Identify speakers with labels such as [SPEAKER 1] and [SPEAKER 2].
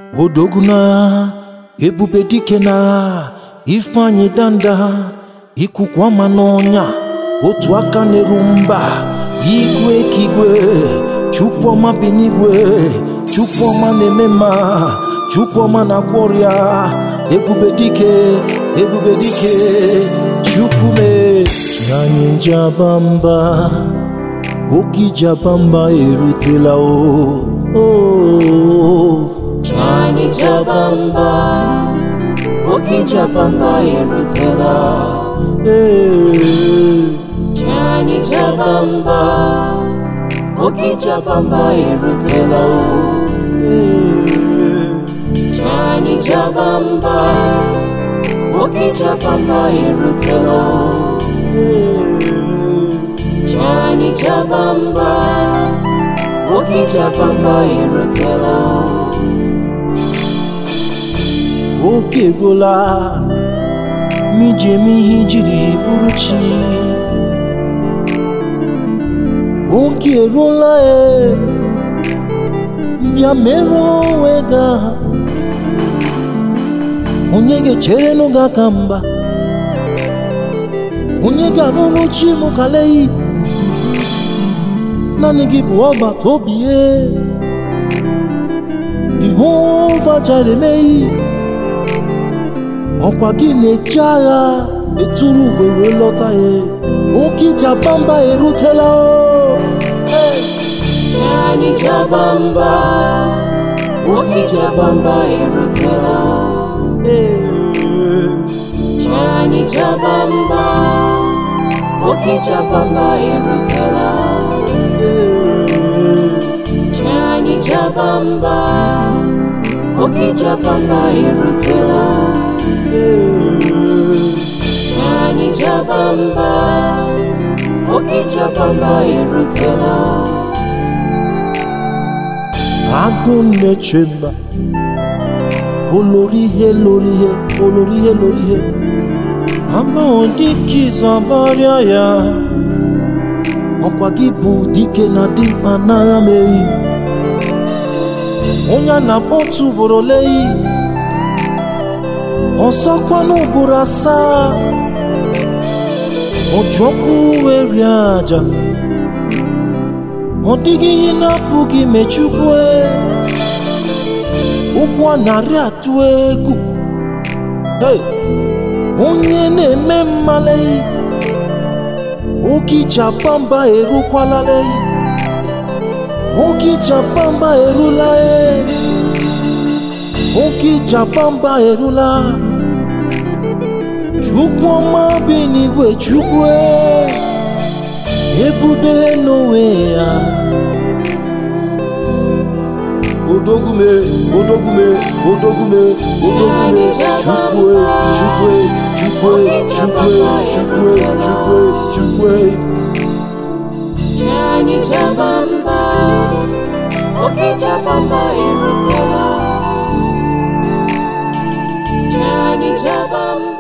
[SPEAKER 1] odogwu n'agha ebube dike n'agha ifeanyị danda ikuku ama n'ọnya otu aka na-eru mba igwe ka igwe chukwuọma bi n'igwe chukwuọma na-eme mma chukwuọma na-agwọ ọrịa ebube dike ebube dike chukwume anyị njaba mba oke ijaba mba erutela o o
[SPEAKER 2] Chani Jabamba, Oki Jabamba erutela.
[SPEAKER 1] ee
[SPEAKER 2] Chani Jabamba, Oki Jabamba erutela. Chani Jabamba, Oki Jabamba erutela. Chani Jabamba, Oki Jabamba erutela.
[SPEAKER 1] oge eruola ma iji eme ihe ijiri bụrụ chi oge eruola e bịa mere onwe gị aha onye ga-echere gị aka mba onye ga-arụrụ chi m kaleyi naanị gị bụ ọgbata obi ye Jehova jere emeghị ọkwa gị na-eche agha eturu ugo wee lọta ya oke ijabamba erutela o Hey!
[SPEAKER 2] Chani Jabamba, Oki Jabamba erutela.
[SPEAKER 1] Hey!
[SPEAKER 2] Chani Jabamba, Oki Jabamba erutela.
[SPEAKER 1] Hey!
[SPEAKER 2] Chani Jabamba, Oki Jabamba erutela.
[SPEAKER 1] Hey!
[SPEAKER 2] Chani Jabamba, Oki Jabamba erutela.
[SPEAKER 1] agụ na-eche mba olori ihe lori ihe olori ihe lori ihe amaghị dike izu abarịa ya ọkwa gị bụ dike na dimkpa n'agha meyi onye a na-akpọ otu ugboro leyi ọzọkwa n'ugboro asaa ojọkwu wee rie aja ọ dịghị ihe na-apụghị mechukwu ụkwụ a narị atụ egwu Hey! onye na-eme mmaleyi oge japamba erukwalaleyi oge japamba erula e oge japamba erula chukwu ọma bi n'igwe chukwu e. ebube n'onwe ya odogume odogume odogume odogume chukwe chukwe chukwe chukwe chukwe chukwe chukwe
[SPEAKER 2] Chani Jabamba, Oki Jabamba erutela. Chani Jabamba.